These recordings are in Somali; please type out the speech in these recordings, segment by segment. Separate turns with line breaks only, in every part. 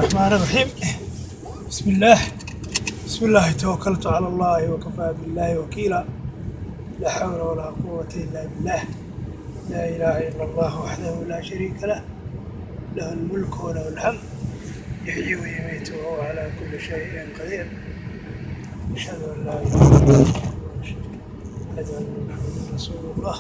الرحمن الرحيم بسم الله بسم الله توكلت على الله وكفى بالله وكيلا لا حول ولا قوة إلا بالله لا إله إلا الله وحده لا شريك له له الملك وله الحمد يحيي ويميت وهو على كل شيء قدير أشهد أن لا إله إلا الله أشهد أن محمدا رسول الله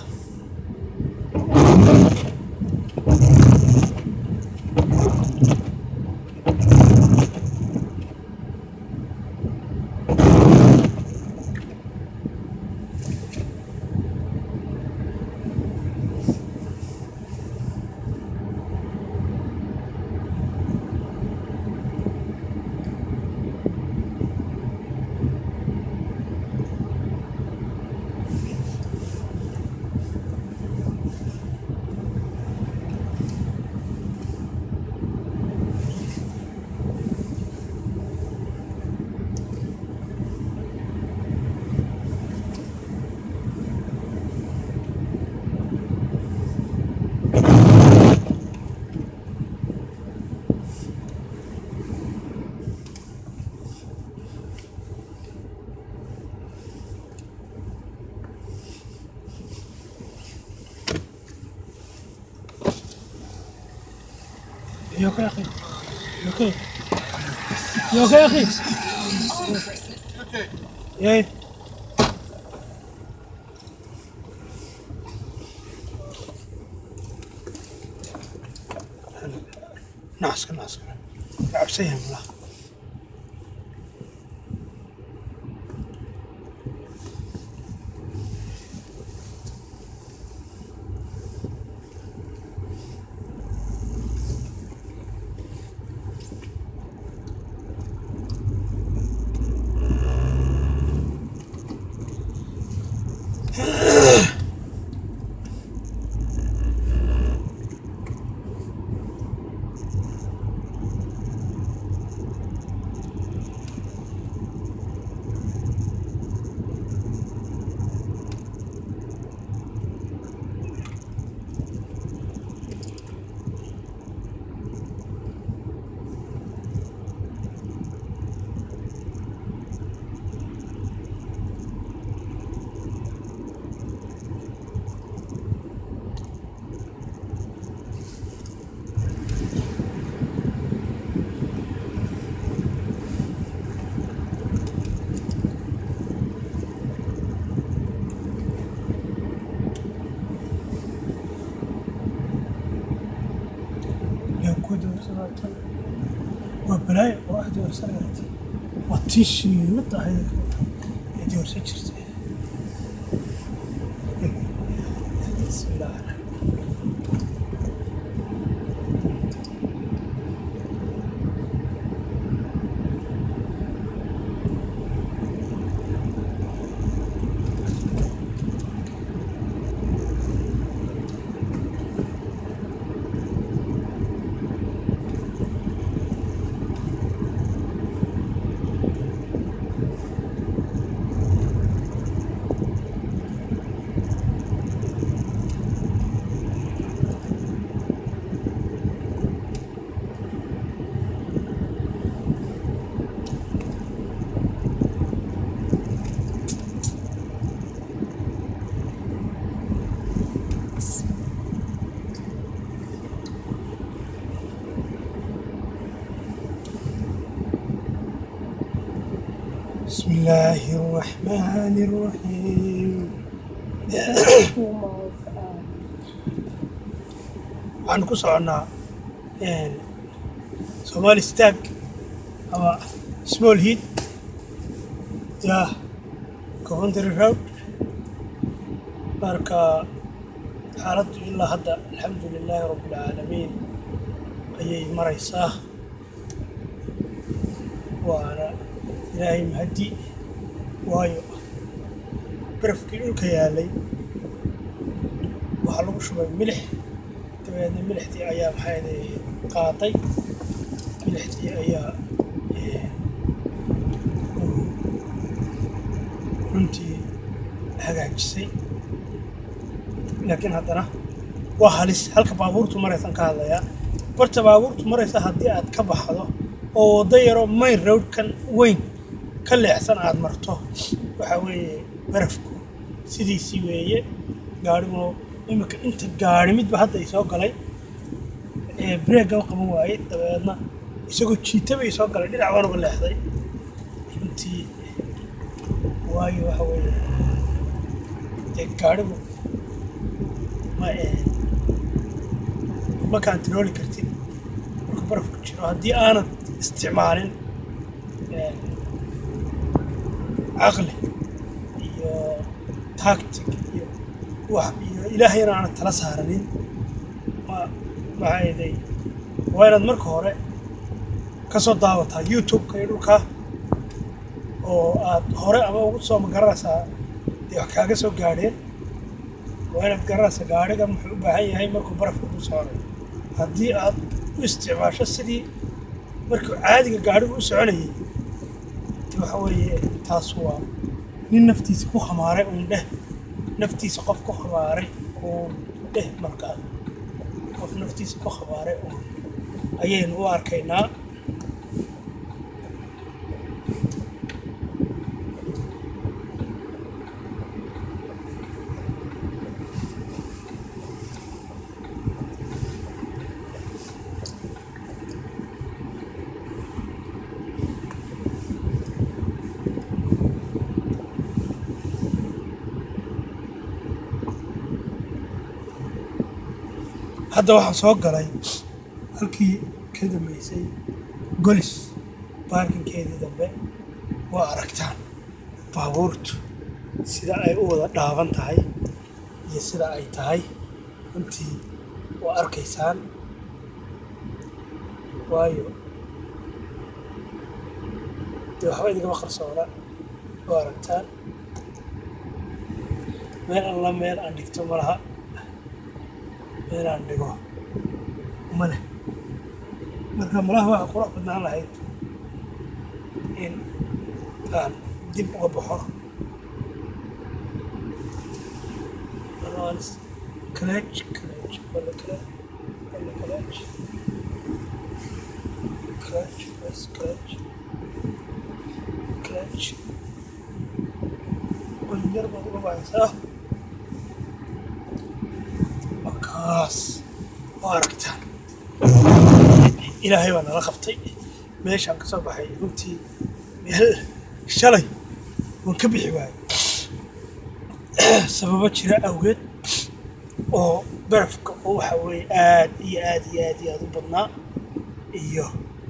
You okay, أخي؟ You okay? You okay, أخي؟ إيه؟ ناس ناس عبسيهم لا يكود ورسلات وبلاي واحد ورسلات وتيشي متى هيك يدي ورسلت بسم الله الرحمن بسم الله الرحمن الرحيم waxaan ku soconnaa somaali stag ama small heat ya coventry road marka xaaladdu ilaa hadda alxamdu lilaahi rabbi alcaalamiin ayay maraysaa waana ilaahay mahaddi waayo barafkii dhulka yaalay waxaa lagu shubay milix dabeedna milixdii ayaa maxay qaaday milixdii ayaa runtii hagaajisay laakiin haddana waa halis halka baabuurtu maraysan ka hadlayaa barta baabuurtu maraysa haddii aad ka baxdo oo waddo yaroo main roadkan weyn ka leexsan aad marto waxaa weeye barafku sidiisii weeye gaadhiguna iminka inta gaadhi midba hadda i soo galay ee breega u qaban waayey dabeedna isagoo jiitaba i soo galay dhinac baan uga leexday runtii waayo waxa weeye dee gaadhigu ma ma kaantarooli kartid marka barafku jiro haddii aanad isticmaalin caqli iyo tactic iyo wax iyo ilaahayna aanad tala saaranin ma maxaayeday waa inaad marka hore ka soo daawataa youtube-ka iyo dhulka oo aad hore ama ugu soo magaranaysaa dee wax kaaga soo gaadheen waa inaad garanaysaa gaadhigan muxuu u baahan yahay markuu barafka ku soconayo haddii aad u isticmaasho sidii markuu caadiga gaadhigu u soconayay de waxa weeye taas waa nin naftiisa ku khamaaray uun dheh naftiisa qof ku khamaaray uun dheh markaa qof naftiisa ku khamaaray uun ayaynu u arkaynaa hadda waxaa soo galay halkii ka dambeysay golis baarkinkeedii dambe waa aragtaan baabuurtu sida ay u wada dhaaban tahay iyo sida ay tahay runtii waa arkaysaan waayo dee waxba idinkama qarsoona waa aragtaan meel alla meel aan dhigto ma laha meelaan dhigo ma leh marka malaha waxaa qurux badnaan lahayd in aan dib uga baxo kaleej kaleej wala kale wala kaleej kaleej bas kaleej kaleej qolinyar baad uga baxaysaa kaas waa aragtaan ilaahay baa nala qabtay meeshaan ka soo baxay runtii meel shalay waan ka bixi waayey sababo jira awgeed oo barafka oo waxa weeye aad iyo aad iyo aad iyo aad u badnaa iyo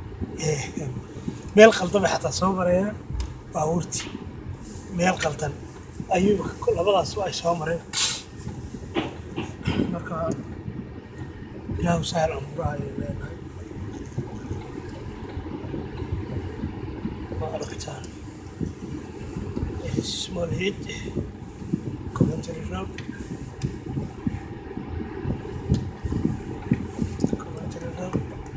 meel qaldan bay xataa soo marayaan baabuurtii meel qaldan ayuu labadaas ay soo mareen marka ilaahu sahal amuraha ayay leenahay ma aragtaan small head commentary road commentary road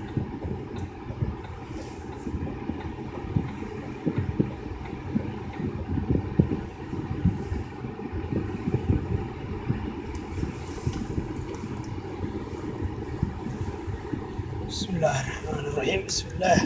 بسم الله الرحمن الرحيم بسم الله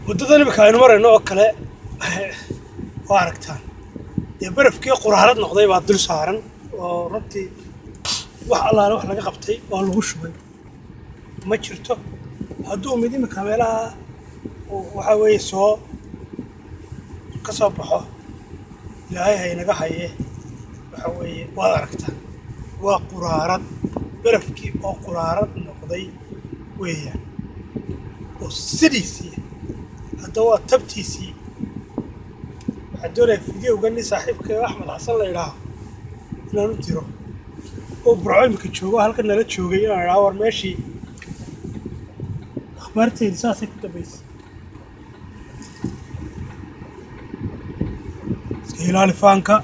waddadan imika aynu marayno oo kale waa aragtaan dee barafkii quraarad noqday baa dul saaran oo runtii wax allaale wax laga qabtay oo lagu shubay ma jirto hadduu mid imika meelaha waxa weeye soo ka soo baxo ilaahay haynaga haye waxa weeye waad aragtaan waa quraarad barafkii oo quraarad noqday weeyaan oo sidiisii hadda waa tabtiisii waxaa doonaya fideowga nin saaxiibka axmed xasan la idhaaho inaan u diro oo burco imika joogo halka nala joogay inaan idhaho war meeshii akhbaarteydi saasay ku dambaysay iska ilaali faanka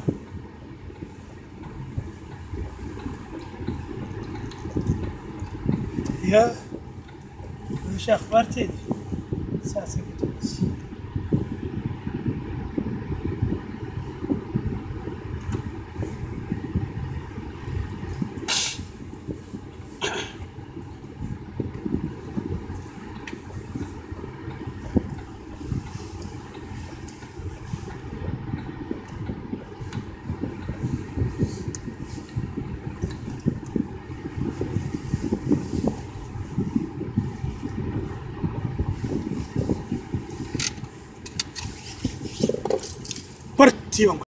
ya meesha akhbaarteedi saasay ku dambaysay bartii baan